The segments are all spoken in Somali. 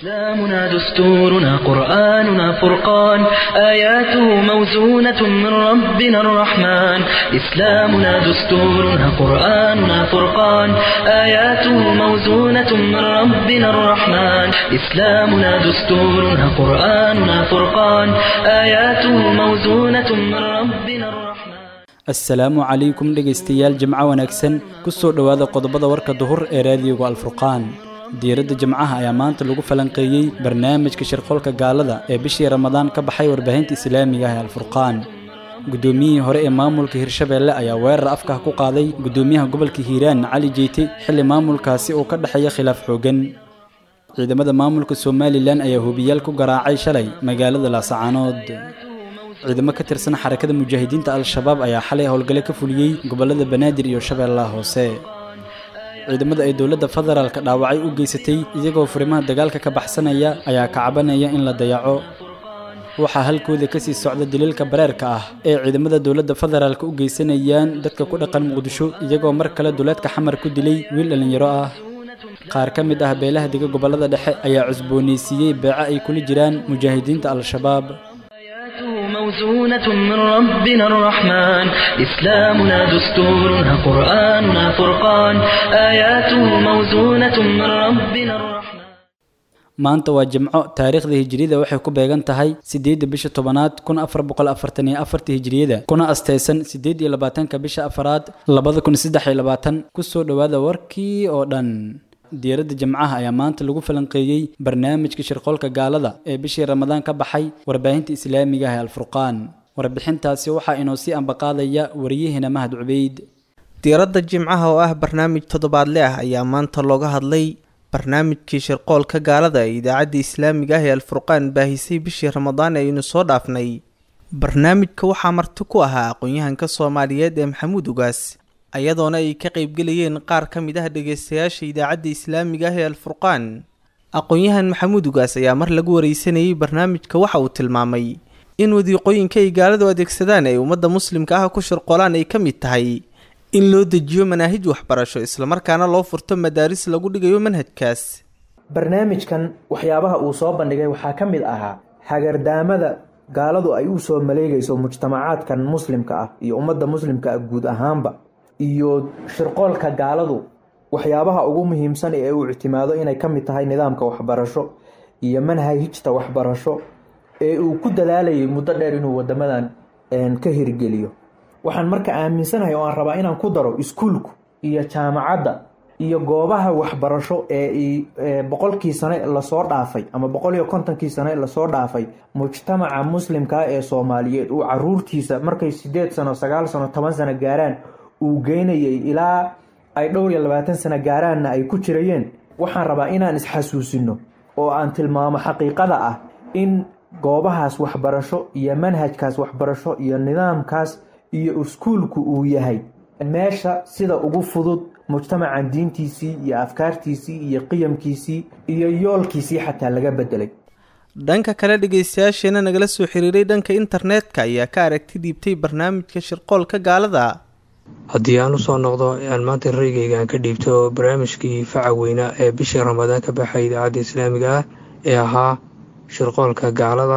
إسلامنا دستورنا قرآننا فرقان آياته موزونة من ربنا الرحمن إسلامنا دستورنا قرآننا فرقان آياته موزونة من ربنا الرحمن إسلامنا دستورنا قرآننا فرقان آياته موزونة من ربنا الرحمن assalaamu calaykum dhegaystayaal jimco wanaagsan ku soo dhowaada qodobada warka duhur ee raadiyoga alfurqaan diiradda jimcaha ayaa maanta lagu falanqeeyey barnaamijka shirqoolka gaalada ee bishii ramadaan ka baxay warbaahinta islaamiga ah ee alfurqaan guddoomiyihii hore ee maamulka hirshabeelle ayaa weerar afkah ku qaaday guddoomiyaha gobolka hiiraan cali jeyte xilli maamulkaasi uu ka dhexeeya khilaaf xoogan ciidamada maamulka somalilan ayaa hubiyaal ku garaacay shalay magaalada laasacaanood ciidamo ka tirsan xarakada mujaahidiinta al-shabaab ayaa xalay howlgale ka fuliyey gobollada banaadir iyo shabeellaha hoose ciidamada ay dowladda federaalka dhaawacay u geysatay iyagoo furimaha dagaalka ka baxsanaya ayaa kacabanaya in la dayaco waxaa halkooda ka sii socda daliilka bareerka ah ee ciidamada dowladda federaalka u geysanayaan dadka ku dhaqan muqdisho iyagoo mar kale duleedka xamar ku dilay wiil dhallinyaro ah qaar ka mid ah beelaha dega gobollada dhexe ayaa cusboonaysiiyey beeco ay kula jiraan mujaahidiinta al-shabaab موزونة من ربنا الرحمن إسلامنا دستورنا قرآننا فرقان آياته موزونة من ربنا الرحمن maanta waa jimco taariikhda hijiriyada waxay ku beegan tahay siddeedda bisha tobanaad kun afar boqol afartan iyo afarta hijiriyada kuna asteysan siddeed iyo labaatanka bisha afaraad labada kun saddex iyo labaatan kusoo dhowaada warkii oo dhan diiradda jimcaha ayaa maanta lagu falanqeeyey barnaamijka shirqoolka gaalada ee bishii ramadaan ka baxay warbaahinta islaamiga ah ee alfurqaan warbixintaasi waxaa inoo sii ambaqaadaya wariyahina mahad cubeyd diiradda jimcaha oo ah barnaamij toddobaadle ah ayaa maanta looga hadlay barnaamijkii shirqoolka gaalada ee idaacadda islaamiga ah ee alfurqaan baahisay bishii ramadaan ee aynu soo dhaafnay barnaamijka waxaa marti ku ahaa aqoon-yahanka soomaaliyeed ee maxamuud ugaas ayadoona ay ka qaybgelayeen qaar ka mid ah dhegaystayaasha idaacadda islaamiga ah ee alfurqaan aqoon-yahan maxamuud ugaas ayaa mar lagu wareysanayey barnaamijka waxa uu tilmaamay in wadiiqooyinka ay gaaladu adeegsadaan ay ummadda muslimka ah ku shirqoolaan ay ka mid tahay in loo dejiyo manaahij waxbarasho islamarkaana loo furto madaaris lagu dhigayo manhajkaas barnaamijkan waxyaabaha uu soo bandhigay waxaa ka mid ahaa hagardaamada gaaladu ay u soo maleegayso mujtamacaadkan muslimka ah iyo ummadda muslimka ah guud ahaanba iyo shirqoolka gaaladu waxyaabaha ugu muhiimsan ee uu ictimaado inay ka mid tahay nidaamka waxbarasho iyo manhajta waxbarasho ee uu ku dadaalayay muddo dheer inuu wadamadan ka hirgeliyo waxaan marka aaminsanahay oo aan rabaa inaan ku daro iskuulku iyo jaamacadda iyo goobaha waxbarasho ee boqolkii sane lasoo dhaafay ama boqol iyo kontonkii sane lasoo dhaafay mujtamaca muslimkaa ee soomaaliyeed uu caruurtiisa markay sideed sano sagaal sano toban sano gaaraan uu geynayay ilaa ay dhowr iyo labaatan sano gaaraanna ay ku jirayeen waxaan rabaa inaan isxasuusino oo aan tilmaamo xaqiiqada ah in goobahaas waxbarasho iyo manhajkaas waxbarasho iyo nidaamkaas iyo iskuulku uu yahay meesha sida ugu fudud mujtamacan diintiisii iyo afkaartiisii iyo qiyamkiisii iyo yoolkiisii xataa laga bedelay dhanka kale dhegaystayaasheena nagala soo xiriiray dhanka internetka ayaa ka aragti dhiibtay barnaamijka shirqoolka gaalada haddii aan usoo noqdo aan maanta raygayga aan ka dhiibto barnaamijkii faca weynaa ee bishii ramadaan ka baxay idaacadda islaamiga ah ee ahaa shirqoolka gaalada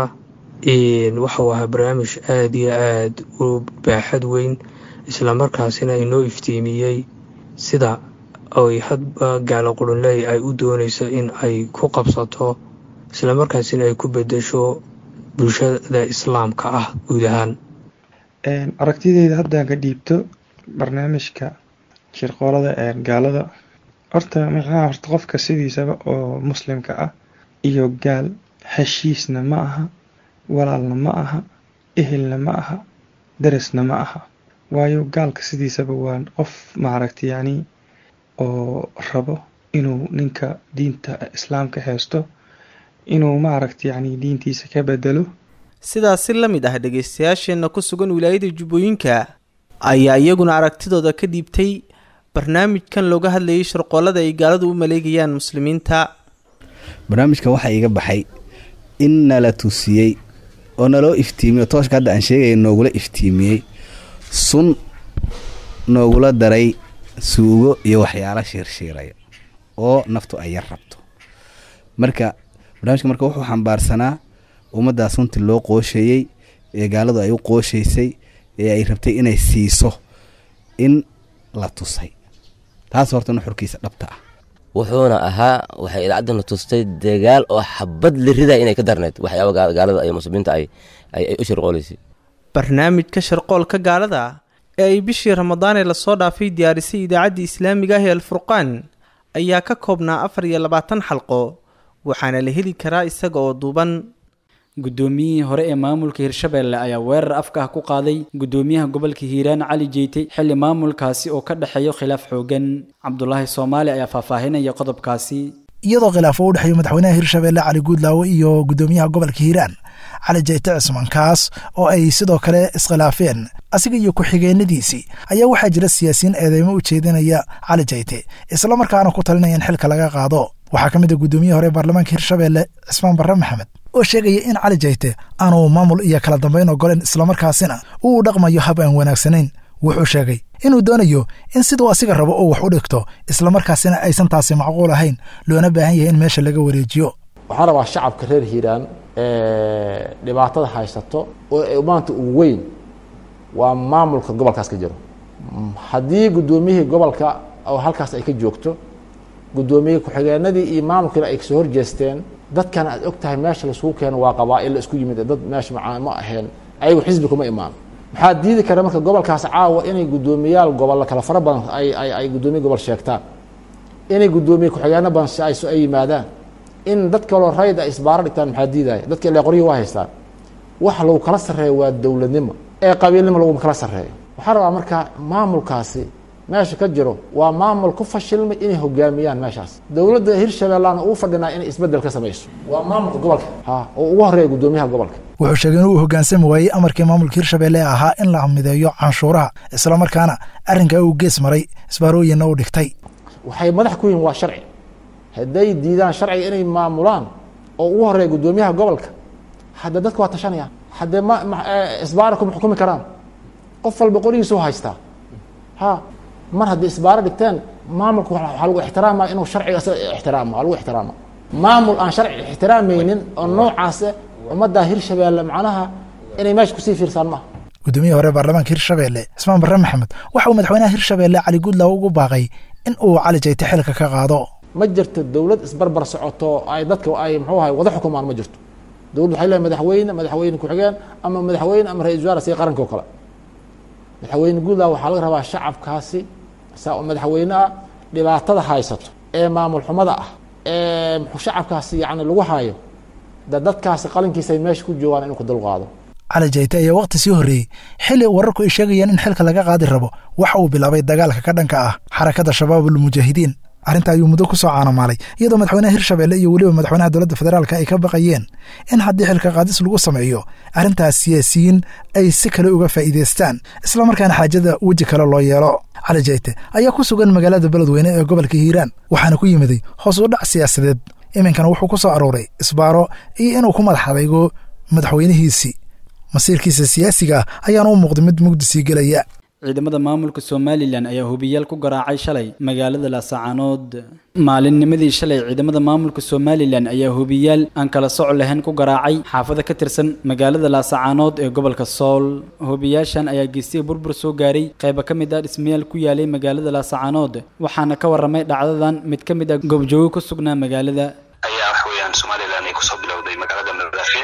waxau ahaa barnaamij aada iyo aada u baaxad weyn islamarkaasina inoo iftiimiyey sida ay hadba gaalo qurunley ay u doonayso in ay ku qabsato islamarkaasina ay ku bedesho bulshada islaamka ah guud ahaan aragtideyda haddaan ka dhiibto barnaamijka shirqoolada ee gaalada horta micnaha horta qofka sidiisaba oo muslimka ah iyo gaal heshiisna ma aha walaalna ma aha ehelna ma aha darasna ma aha waayo gaalka sidiisaba waa qof maaragta yacni oo rabo inuu ninka diinta islaamka haysto inuu maaragta yacni diintiisa ka bedelo sidaas si la mid ah dhegaystayaasheenna ku sugan wilaayada jubbooyinka ayaa iyaguna aragtidooda ka dhiibtay barnaamijkan looga hadlayay shirqoolada ay gaaladu u maleegayaan muslimiinta barnaamijkan waxaa iiga baxay in nala tusiyey oo naloo iftiimiyo tooshka hadda aan sheegaya noogula iftiimiyey sun noogula daray suugo iyo waxyaalo shiirshiiraya oo naftu ay yar rabto marka barnaamijka marka wuxuu xambaarsanaa ummaddaas runtii loo qoosheeyey ee gaaladu ay u qooshaysay ee ay rabtay inay siiso in la tusay taas horta nuxurkiisa dhabta ah wuxuuna ahaa waxay idaacaddan tustay dagaal oo xabad la riday inay ka darneyd waxyaaba gaalada iyo muslimiinta ay u shirqooleysay barnaamijka sharqoolka gaalada ee ay bishii ramadaan ee lasoo dhaafay diyaarisay idaacaddii islaamiga ah ee alfurqaan ayaa ka koobnaa afar iyo labaatan xalqo waxaana la heli karaa isaga oo duuban guddoomiyihii hore ee maamulka hirshabeelle ayaa weerar afka ah ku qaaday guddoomiyaha gobolka hiiraan cali jeyte xilli maamulkaasi oo ka dhexeeyo khilaaf xoogan cabdulaahi soomaali ayaa faahfaahinaya qodobkaasi iyadoo khilaaf uu u dhexeeyo madaxweynaha hirshabeelle cali guudlaawe iyo guddoomiyaha gobolka hiiraan cali jeyte cisman kaas oo ay sidoo kale iskhilaafeen asiga iyo ku-xigeenadiisii ayaa waxaa jira siyaasiyiin eedeymo u jeedinaya cali jeyte islamarkaana ku talinaya in xilka laga qaado waxaa ka mid a guddoomiyaha hore ee baarlamaanka hirshabeelle cismaan barre maxamed oo sheegaya in cali jeyte aanu maamul iyo kala dambayn ogolen islamarkaasina uu dhaqmayo hab aan wanaagsanayn wuxuu sheegay inuu doonayo in siduu asiga rabo oo wax u dhigto islamarkaasina aysan taasi macquul ahayn loona baahan yahay in meesha laga wareejiyo waxaan rabaa shacabka reer hiiraan dhibaatada haysato oo maanta ugu weyn waa maamulka gobolkaas ka jiro haddii guddoomiyihii gobolka oo halkaas ay ka joogto guddoomiyihii ku-xigeenadii iyo maamulkiina ay kasoo horjeesteen dadkan aad og tahay meesha laisugu keeno waa qabaa'il la isku yimid dad meesha macaa ma aheen ayagu xisbi kuma imaan maxaa diidi kara marka gobolkaas caawa inay guddoomiyaal gobol kala fara badan ay ay ay guddoomiye gobol sheegtaan inay guddoomiye ku-xigeeno badan si ay so ay yimaadaan in dad kaloo rayd ay isbaaro dhigtaan maxaa diidaya dadka ilaa qoryihii waa haystaan waxa lagu kala sarreeyo waa dowladnimo ee qabiilnimo laguma kala sarreeyo waxaa rabaa marka maamulkaasi meesha ka jiro waa maamul ku fashilmay inay hogaamiyaan meeshaas dowladda hirshabeellana uu fadhinaa inay isbeddel ka samayso waa maamulka gobolka ha oo ugu horreeya guddoomiyaha gobolka wuxuu sheegay inuu hoggaansami waayey amarkii maamulka hirshabeelle ee ahaa in la mideeyo canshuuraha islamarkaana arrinkaa uu gees maray isbaarooyinna u dhigtay waxay madax ku yihiin waa sharci hadday diidaan sharciga inay maamulaan oo ugu horreeya guddoomiyaha gobolka hadda dadka waa tashanayaan haddee ma isbaara kuma xukumi karaan qof walba qorigiisu haystaa ha mar haddii isbaaro dhigteen maamulka waxaa lagu ixtiraamaya inuu sharciga isaga ixtiraamo waa lagu ixtiraama maamul aan sharci ixtiraamaynin oo noocaase ummadda hirshabeelle macnaha inay meesha kusii fiirsaan maaha guddoomiyaha hore baarlamaanka hirshabeelle cismaan barre maxamed waxa uu madaxweynaha hirshabeelle cali guudlaaw ugu baaqay in uu cali jayte xilka ka qaado ma jirto dowlad isbarbar socoto ay dadka ay muxuu ahay wada xukumaan ma jirto dowlad waxay leedahay madaxweyne madaxweyne ku-xigeen ama madaxweyne ama ra-isul wasaare sida qaranka oo kale madaxweyne guudlaaw waxaa laga rabaa shacabkaasi saa madaxweyne ah dhibaatada haysato ee maamul xumada ah ee shacabkaasi yacni lagu hayo da dadkaasi qalinkiisa ay meesha ku joogaan inuu ka dulqaado cali jayte ayaa waqti sii horreeyey xilli wararku ay sheegayeen in xilka laga qaadi rabo waxa uu bilaabay dagaalka ka dhanka ah xarakada shabaabul mujaahidiin arrinta ayuu muddo ku soo caanamaalay iyadoo madaxweynaha hirshabeelle iyo weliba madaxweynaha dowladda federaalka ay ka baqayeen in haddii xilka qaadis lagu sameeyo arrintaas siyaasiyiin ay si kale uga faa'iidaystaan islamarkaana xaajada weji kale loo yeelo cali jayte ayaa ku sugan magaalada beledweyne ee gobolka hiiraan waxaana ku yimiday hoos u dhac siyaasadeed iminkana wuxuu ku soo arooray isbaaro iyo inuu ku madax adaygo madaxweynihiisii masiirkiisa siyaasiga ah ayaana u muuqday mid mugdi sii gelaya ciidamada maamulka somalilan ayaa hubiyaal ku garaacay shalay magaalada laasacaanood maalinnimadii shalay ciidamada maamulka somalilan ayaa hubiyaal aan kala soc lahayn ku garaacay xaafada ka tirsan magaalada laasacaanood ee gobolka sool hubiyaashan ayaa geystay burbur soo gaaray qayba ka mid ah dhismayaal ku yaalay magaalada laasacaanood waxaana ka waramay dhacdadan mid ka mid ah goobjoogo ku sugnaa magaalada ayaa wax weeyaan somalilan ay kusoo bilowday magaalada madaafe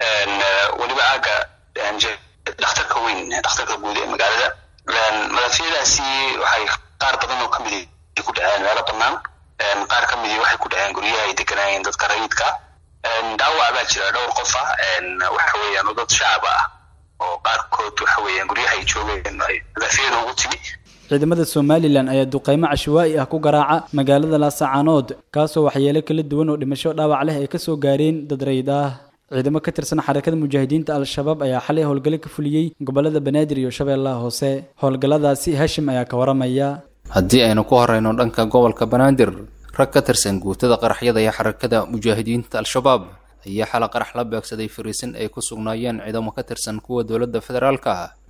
weliba aaga dhakhtarka weyn dhakhtarka guud ee magaalada madafyadaasi waxay qaar badan oo kamid ku dhaceen meelo banaan qaar kamid waxay ku dhaceen guryaha ay deganaayeen dadka rayidka dhaawac baa jira dhowr qof ah waxa weeyaan oo dad shacab ah oo qaarkood waxa weeyaan guryaha ay joogeen madafyada ugu timi ciidamada somalilan ayaa duqeymo cashwaa'i ah ku garaaca magaalada laasacaanood kaasoo waxyeelo kala duwan oo dhimasho dhaawac leh ay kasoo gaareen dad rayid ah ciidamo ka tirsan xarakada mujaahidiinta al-shabaab ayaa xalay howlgalo ka fuliyey gobolada banaadir iyo shabeellaha hoose howlgalladaasi hashim ayaa ka waramaya haddii aynu ku horeyno dhanka gobolka banaadir rag ka tirsan guutada qaraxyada iyo xarakada mujaahidiinta al-shabaab ayaa xala qarax la beegsaday fariisin ay ku sugnaayeen ciidamo ka tirsan kuwa dowladda federaalka ah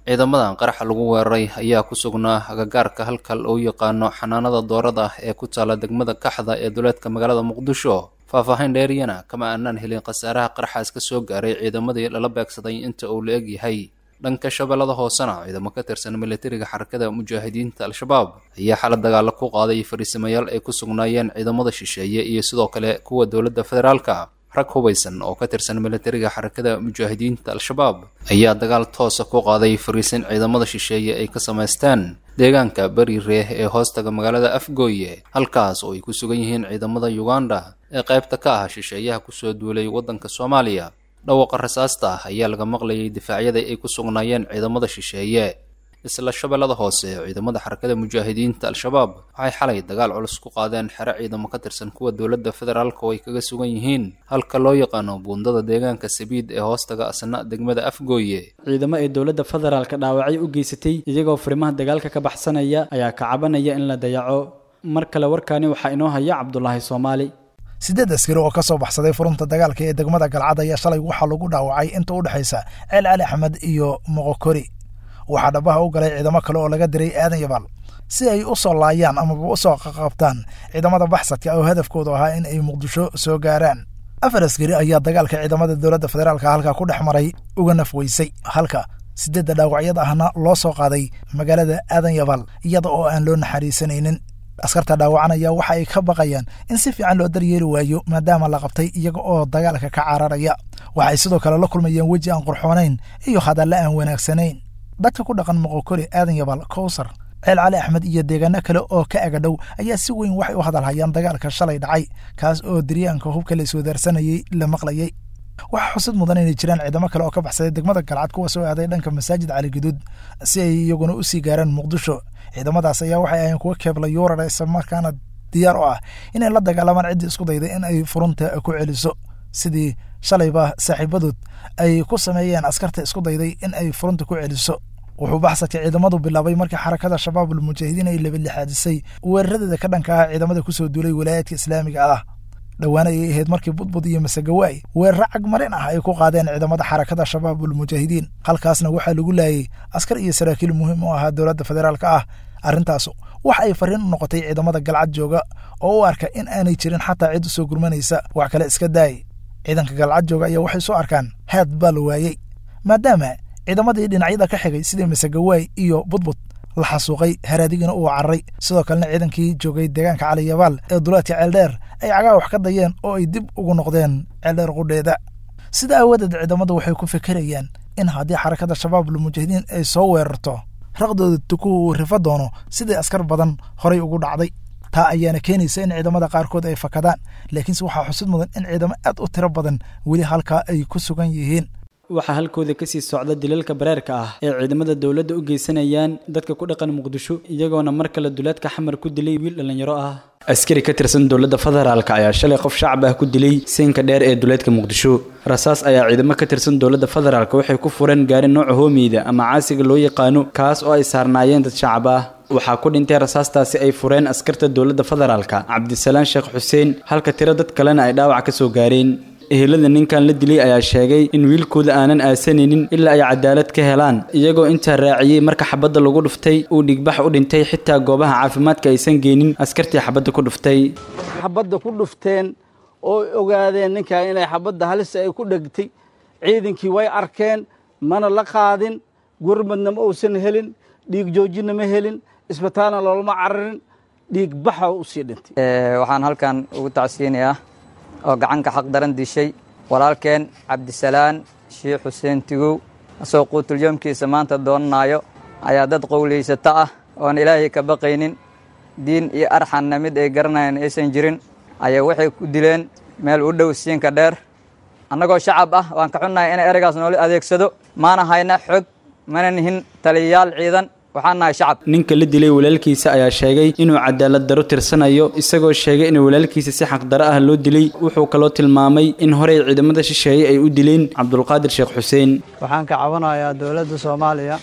ciidamadan qaraxa lagu weeraray ayaa ku sugnaa agagaarka halka loo yaqaano xanaanada doorada ee ku taala degmada kaxda ee duleedka magaalada muqdisho faahfaahin dheeriyana kama aanaan helin khasaaraha qaraxaas ka soo gaaray ciidamadii lala beegsaday inta uu la eg yahay dhanka shabeellada hoosena ciidamo ka tirsan militariga xarakada mujaahidiinta al-shabaab ayaa xala dagaalo ku qaaday fariisamayaal ay ku sugnaayeen ciidamada shisheeye iyo sidoo kale kuwa dowladda federaalka rag hubaysan oo ka tirsan militariga xarakada mujaahidiinta al-shabaab ayaa dagaal toosa ku qaaday fariisin ciidamada shisheeye ay ka samaysteen deegaanka beri reeh ee hoostaga magaalada afgooye halkaas oo ay ku sugan yihiin ciidamada uganda ee qaybta ka ah shisheeyaha kusoo duulay waddanka soomaaliya dhawaqa rasaasta ah ayaa laga maqlayay difaacyada ay ku sugnaayeen ciidamada shisheeye isla shabeellada hoose ciidamada xarakada mujaahidiinta al-shabaab waxay xalay dagaal culus ku qaadeen xero ciidamo ka tirsan kuwa dowladda federaalka oo ay kaga sugan yihiin halka loo yaqaano buundada deegaanka sabiid ee hoostaga asna degmada afgooye ciidamo ay dowladda federaalka dhaawacyo u geysatay iyagoo furimaha dagaalka ka baxsanaya ayaa ka cabanaya in la dayaco mar kale warkaani waxaa inoo haya cabdulaahi soomaali siddeed askari oo ka soo baxsaday furunta dagaalka ee degmada galcad ayaa shalay waxaa lagu dhaawacay inta u dhexaysa ceel cali axmed iyo moqokori waxaa dhabaha u galay ciidamo kale oo laga diray aadan yabaal si ay u soo laayaan amaba u soo qaqabtaan ciidamada baxsadka oo hadafkoodu ahaa in ay muqdisho soo gaaraan afar askari ayaa dagaalka ciidamada dowladda federaalka halkaa ku dhex maray uga nafweysay halka siddeedda dhaawacyada ahna loo soo qaaday magaalada aadan yabaal iyada oo aan loo naxariisanaynin askarta dhaawacanaya waxa ay ka baqayaan in si fiican loo daryeeli waayo maadaama la qabtay iyaga oo dagaalka ka cararaya waxay sidoo kale la kulmayeen weji aan qurxoonayn iyo hadalle aan wanaagsanayn dadka ku dhaqan moqokori aadan yabaal kowsar ceel cali axmed iyo deegaano kale oo ka agadhow ayaa si weyn waxay u hadalhayaan dagaalka shalay dhacay kaas oo diryaanka hubka la iswadaarsanayay la maqlayay waxaa xusid mudan inay jiraan ciidamo kale oo ka baxsaday degmada galcad kuwa soo aaday dhanka masaajid cali guduud si ay iyaguna u sii gaaraan muqdisho ciidamadaas ayaa waxay ahayn kuwa keebla yuurara islamarkaana diyaar u ah inay la dagaalamaan ciddii isku dayday in ay furunta ku celiso sidii shalayba saaxiibadood ay ku sameeyeen askarta isku dayday in ay furunta ku celiso wuxuu baxsadka ciidamadu bilaabay markii xarakada shabaabul mujaahidiin ay labadlixaadisay weeraradeeda ka dhanka ah ciidamada kusoo duulay walaayaadka islaamiga ah dhowaan ayay ahayd markii budbud iyo masagawaay weeraro cagmarin ah ay ku qaadeen ciidamada xarakada shabaabul mujaahidiin halkaasna waxaa lagu laayay askar iyo saraakiil muhiim u ahaa dowladda federaalka ah arrintaasu wax ay fariin u noqotay ciidamada galcad jooga oo u arka in aanay jirin xataa cid u soo gurmanaysa wax kale iska daay ciidanka galcad jooga ayaa waxay soo arkaan haad baa la waayey maadaama ciidamadii dhinacyada ka xigay sidii masagawaay iyo budbud la xasuuqay haraadigina uu cararay sidoo kalena ciidankii joogay deegaanka caliyabaal ee duleedka ceeldheer ay cagaa wax ka dayeen oo ay dib ugu noqdeen ceeldheer qudheeda sida aawadeed ciidamadu waxay ku fekerayaan in haddii xarakada shabaabul mujaahidiin ay soo weerarto raqdooda tukuhu uu rifa doono sidii askar badan horay ugu dhacday taa ayaana keenaysa in ciidamada qaarkood ay fakadaan laakiinse waxaa xusid mudan in ciidamo aad u tiro badan weli halkaa ay ku sugan yihiin waxaa halkooda kasii socda dilalka bareerka ah ee ciidamada dowladda u geysanayaan dadka ku dhaqan muqdisho iyagoona mar kale duleedka xamar ku dilay wiil dhallinyaro ah askari ka tirsan dowladda federaalka ayaa shalay qof shacab ah ku dilay siinka dheer ee duleedka muqdisho rasaas ayaa ciidamo ka tirsan dowladda federaalka waxay ku fureen gaari nooca hoomeyda ama caasiga loo yaqaano kaas oo ay saarnaayeen dad shacab ah waxaa ku dhintay rasaastaasi ay fureen askarta dowladda federaalka cabdisalaan sheekh xuseen halka tiro dad kalena ay dhaawac ka soo gaareen ehelada ninkan la dilay ayaa sheegay in wiilkooda aanan aasanaynin ilaa ay cadaalad ka helaan iyagoo intaa raaciyey marka xabadda lagu dhuftay uu dhigbax u dhintay xitaa goobaha caafimaadka aysan geenin askartii xabadda ku dhuftay xabadda ku dhufteen oo ogaadeen ninkan inay xabadda halisa ay ku dhegtay ciidankii way arkeen mana la qaadin gurmadna ma uusan helin dhiig joojinna ma helin isbitaalna loolama cararin dhiig baxa u sii dhintay waxaan halkan ugu tacsiinayaa oo gacanka xaq daran dishay walaalkeen cabdisalaan sheikh xuseen tigow asoo quutulyoomkiisa maanta doonanayo ayaa dad qowlaysata ah oon ilaahay ka baqaynin diin iyo arxanna mid ay garanayaan aysan jirin ayaa waxay ku dileen meel u dhow siinka dheer annagoo shacab ah waan ka xunnahay inay ereygaas noola adeegsado maana hayna xog mana nihin taliyayaal ciidan waxaan nahay shacab ninka la dilay walaalkiisa ayaa sheegay inuu cadaalad daro tirsanayo isagoo sheegay in walaalkiisa si xaqdaro ah loo dilay wuxuu kaloo tilmaamay in horey ciidamada shisheeye ay u dileen cabdulqaadir sheekh xuseen waxaan ka cabanayaa dowladda soomaaliya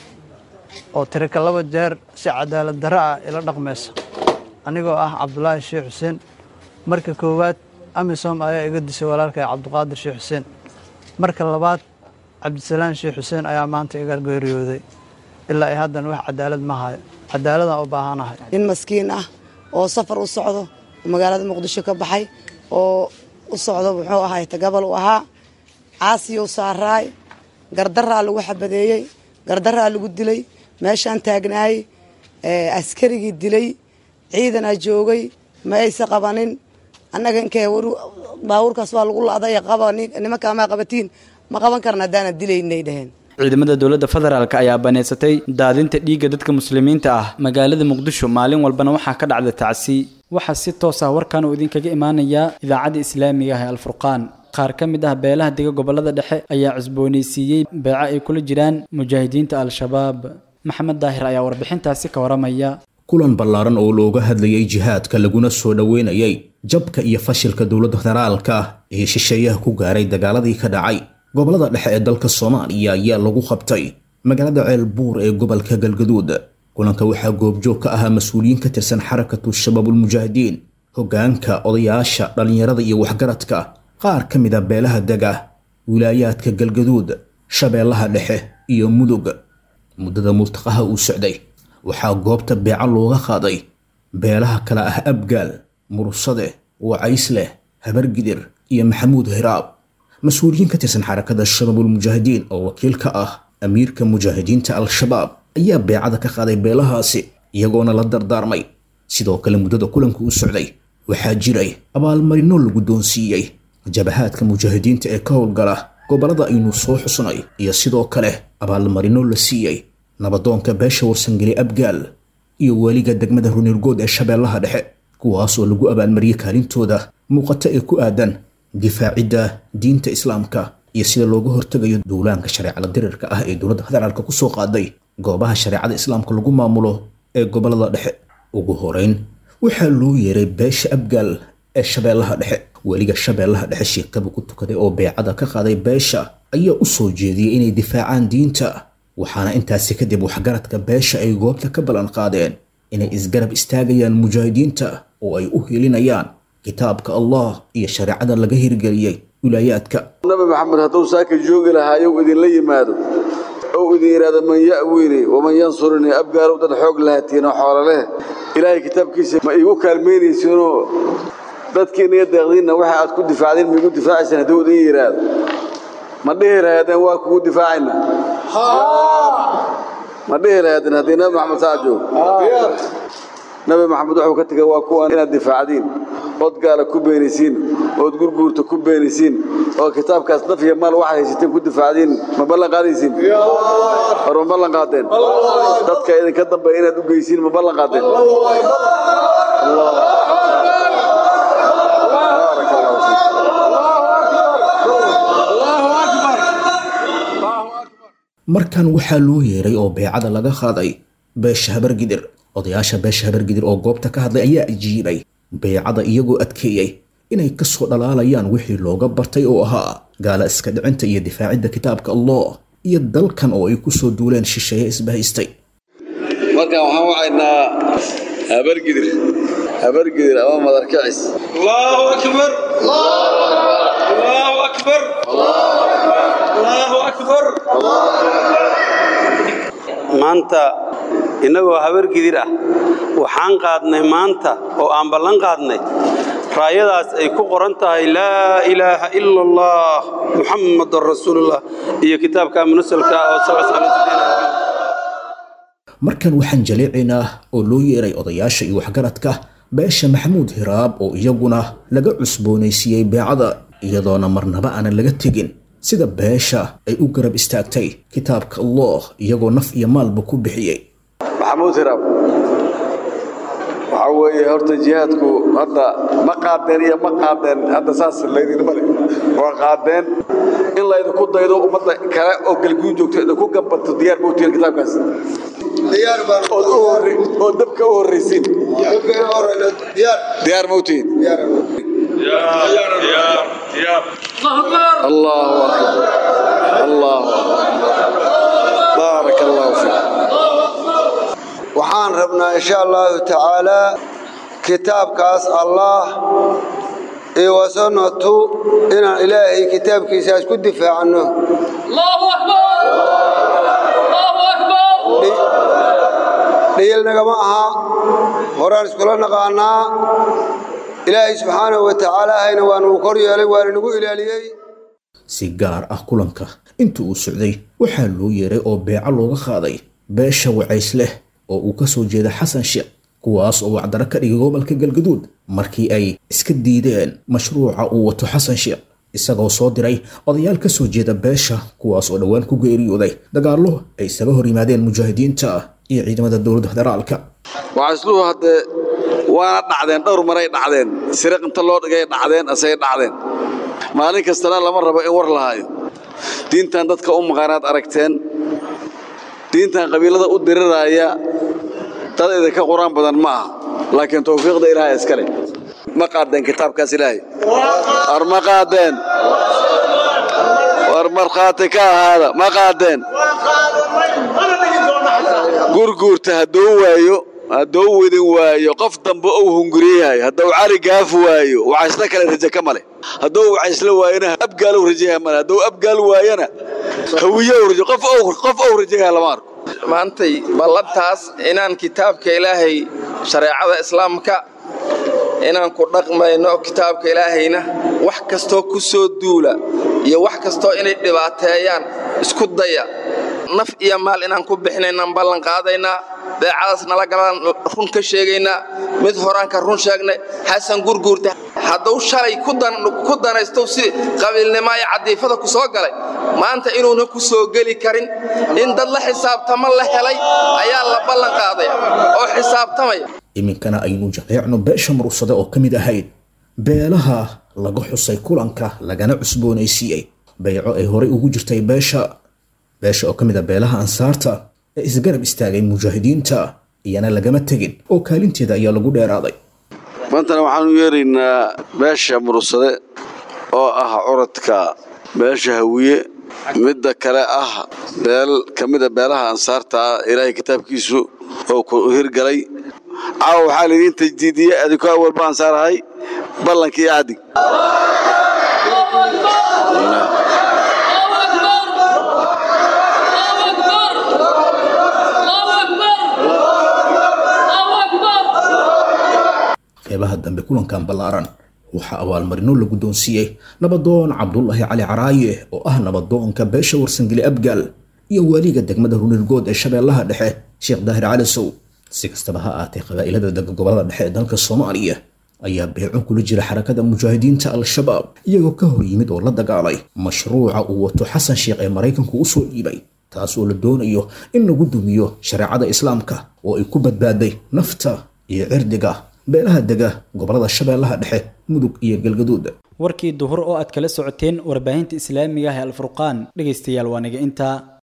oo tirika laba jeer si cadaalad darro ah ila dhaqmaysa anigoo ah cabdulaahi sheekh xuseen marka koowaad amisom ayaa iga disay walaalkay cabdiqaadir sheekh xuseen marka labaad cabdisalaan sheekh xuseen ayaa maanta iga geeriyooday ilaa ay haddana wax cadaalad ma hayo cadaaladaan u baahanahay nin maskiin ah oo safar u socdo oo magaalada muqdisho ka baxay oo u socdo muxuu ahay tagabal u ahaa caasiyuu saaraay gardaraa lagu xabadeeyey gardaraa lagu dilay meeshaan taagnaayey askarigii dilay ciidanaa joogay ma aysa qabanin annaga inkee baabuurkaas waa lagu la'day qaba nimankaa maa qabatiin ma qaban karna haddaana dilaynay dheheen ciidamada dowladda federaalk ayaa baneysatay daadinta dhiigga dadka muslimiinta ah magaalada muqdisho maalin walbana waxaa ka dhacda tacsi waxaa si toos ah warkan uu idinkaga imaanayaa idaacadda islaamiga ah ee alfurqaan qaar ka mid ah beelaha dega gobolada dhexe ayaa cusboonaysiiyey beeco ay kula jiraan mujaahidiinta al-shabaab maxamed daahir ayaa warbixintaasi ka waramaya kulan ballaaran oo looga hadlayay jihaadka laguna soo dhoweynayay jabka iyo fashilka dowladda federaalka ee shisheeyaha ku gaaray dagaaladii ka dhacay gobolada dhexe ee dalka soomaaliya ayaa lagu qabtay magaalada ceelbuur ee gobolka galgaduud kulanka waxaa goobjoog ka ahaa mas-uuliyiin ka tirsan xarakatu shabaabulmujaahidiin hoggaanka odayaasha dhallinyarada iyo waxgaradka qaar ka mid a beelaha dega wilaayaadka galgaduud shabeellaha dhexe iyo mudug muddada murtaqaha uu socday waxaa goobta beeco looga qaaday beelaha kale ah abgaal mursade wacaysleh habargidir iyo maxamuud hiraab mas-uuliyiin ka tirsan xarakada shabaabulmujaahidiin oo wakiil ka ah amiirka mujaahidiinta al-shabaab ayaa beecada ka qaaday beelahaasi iyagoona la dardaarmay sidoo kale muddada kulanka u socday waxaa jiray abaalmarino lagu doonsiiyey jabahaadka mujaahidiinta ee ka howlgala gobolada aynu soo xusnay iyo sidoo kale abaalmarino la siiyey nabadoonka beesha warsangeli abgaal iyo weliga degmada runirgood ee shabeellaha dhexe kuwaas oo lagu abaalmariyey kaalintooda muuqata ee ku aadan difaacidda diinta islaamka iyo sida looga hortegayo duulaanka shareecada dirirka ah ee dowladda federaalka ku soo qaaday goobaha shareecada islaamka lagu maamulo ee gobolada dhexe ugu horeyn waxaa loo yeeray beesha abgaal ee shabeellaha dhexe weliga shabeellaha dhexe sheekaba ku tukaday oo beecada ka qaaday beesha ayaa u soo jeediyey inay difaacaan diinta waxaana intaasi kadib waxgaradka beesha ay goobta ka ballan qaadeen inay isgarab istaagayaan mujaahidiinta oo ay u helinayaan kitaabka allah iyo shareecada laga hirgeliyey wilaayaadka nabi maxamed hadduu saaka joogi lahaayow idinla yimaado ou idin yidhaahdo man ya'wiini waman yansurunii abgaalow dad xoog lahatiinoo xoololeh ilaahay kitaabkiisa ma iigu kaalmaynaysiinoo dadkiinaga deeqdiinna waxa aad ku difaacdeen ma igu difaacaysaan hadduu idin yidhaahdo ma dhihi lahaydeen waa kugu difaacayna ma dhihi lahaydeen haddii nabi maxamed saa joogo nabi maxamed wuxuu ka tegay waa kuwan inaad difaacdiin ood gaala ku beenisiin ood gurguurta ku beenisiin oo kitaabkaas naf iyo maal waxaad haysateen ku difaacdiin ma ballan qaadaysiin hor ma ballan qaadeen dadka idinka dambeeya inaad u geysiin ma ballan qaadeen markan waxaa loo yeeray oo beecada laga qaaday beesha habargidir odayaasha beesha habargidir oo goobta ka hadlay ayaa ajiibay beecada iyagoo adkeeyey inay ka soo dhalaalayaan wixii looga bartay oo ahaa gaala iska dhicinta iyo difaacidda kitaabka allah iyo dalkan oo ay ku soo duuleen shisheeye isbahaystay markaan waxaan wacaynaa habargidir habargidir ama madarkicis allahu akbar allahu akbar allahu akbar maanta innagoo habargidir ah waxaan qaadnay maanta oo aan ballan qaadnay raayadaas ay ku qoran tahay laa ilaaha ila allah muxammadan rasuulullah iyo kitaabka munasalka oo markan waxaan jaleecaynaa oo loo yeeray odayaasha iyo waxgaradka beesha maxamuud hiraab oo iyaguna laga cusboonaysiiyey beecada iyadoona marnaba aanan laga tegin sida beesha ay u garab istaagtay kitaabka allah iyagoo naf iyo maalba ku bixiyey maxamuud hiraab waxaa weeye horta jihaadku hadda ma qaadeen iyo ma qaadeen hadda saas laydinma le waa qaadeen in laydinku daydo ummadda kale oo galguun joogto idinku gambato diyaar mawtihin kitaabkaas oo dabka u horraysiin diyaar mawtihin الله أكبر الله بارك الله فيك waxaan rabnaa insha allahu tacaalaa kitaabkaas allah iyo wasanatu inaan ilaahay kitaabkiisaas ku difaacanno dhiil nagama aha horaan iskula naqaanaa ilaahay subxaanahu wa tacaala ahayna waa nagu kor yeelay waana nagu ilaaliyey si gaar ah kulanka inta uu socday waxaa loo yeeray oo beeco looga qaaday beesha wacays leh oo uu ka soo jeeda xasan sheekh kuwaas oo wacdaro ka dhigay gobolka galgaduud markii ay iska diideen mashruuca uu wato xasan sheekh isagoo soo diray odayaal ka soo jeeda beesha kuwaas oo dhowaan ku geeriyooday dagaallo ay isaga hor yimaadeen mujaahidiinta iyo ciidamada dowladda federaalka wacaysluhu haddee waana dhacdeen dhowr maray dhacdeen siriq inta loo dhigay dhacdeen asay dhacdeen maalin kastana lama rabo in war lahaayo diintan dadka u maqaanaad aragteen diintan qabiilada u diriraaya dad idinka qur-aan badan ma aha laakiin tawfiiqda ilaahay iskale ma qaadeen kitaabkaas ilaahay war ma qaadeen war markhaati ka ahaada ma qaadeen gurguurta hadduu waayo hadduu wedin waayo qof dambe uu hunguriyahay hadduu cali gaaf waayo wacaysla kale raje ka male hadduu wacaysla waayona abgaalow rajayaha male hadduu abgaal waayona hawiyow rajo qof qof ou rajayaha lama arko maantay ballantaas inaan kitaabka ilaahay shareecada islaamka inaan ku dhaqmayno kitaabka ilaahayna wax kastoo ku soo duula iyo wax kastoo inay dhibaateeyaan isku daya naf iyo maal inaan ku bixinaynaan ballan qaadaynaa beecadaas nala galaan run ka sheegaynaa mid horaan ka run sheegnay xasan gurguurta hadduu shalay ku danaystow si qabiilnimo iyo cadiifada ku soo galay maanta inuuna ku soo geli karin in dad la xisaabtamo la helay ayaa la ballan qaadaya oo xisaabtamaya iminkana aynu jaleecno beesha murugsade oo ka mid ahayd beelaha laga xusay kulanka lagana cusboonaysiiyey bayco ay horey ugu jirtay beesha beesha oo ka mid a beelaha ansaarta ee isgarab istaagay mujaahidiinta iyana lagama tegin oo kaalinteeda ayaa lagu dheeraaday maantana waxaanu yeeraynaa beesha murugsade oo ah curadka beesha hawiye midda kale ah beel ka mida beelaha ansaarta ah ilaahay kitaabkiisu oo ku hirgalay caawa waxaa laydiin tajdiidiyey adinku awalba ansaar ahay ballankii cadig qeybaha dambe kulankan ballaaran waxaa abaalmarino la guddoonsiiyey nabadoon cabdulaahi cali caraaye oo ah nabadoonka beesha warsangeli abgaal iyo waaliga degmada runirgood ee shabeellaha dhexe sheekh daahir cali sow si kastaba ha aatee qabaa'ilada dega gobolada dhexe ee dalka soomaaliya ayaa beeco kula jira xarakada mujaahidiinta al-shabaab iyagoo ka hor yimid oo la dagaalay mashruuca uu wato xasan sheekh ee maraykanku u soo dhiibay taas oo la doonayo in lagu dumiyo shareecada islaamka oo ay ku badbaaday nafta iyo cirdiga beelaha dega gobolada shabeellaha dhexe mudug iyo galgaduud warkii duhur oo aad kala socoteen warbaahinta islaamiga ah ee alfurqaan dhegaystayaal waa naga intaa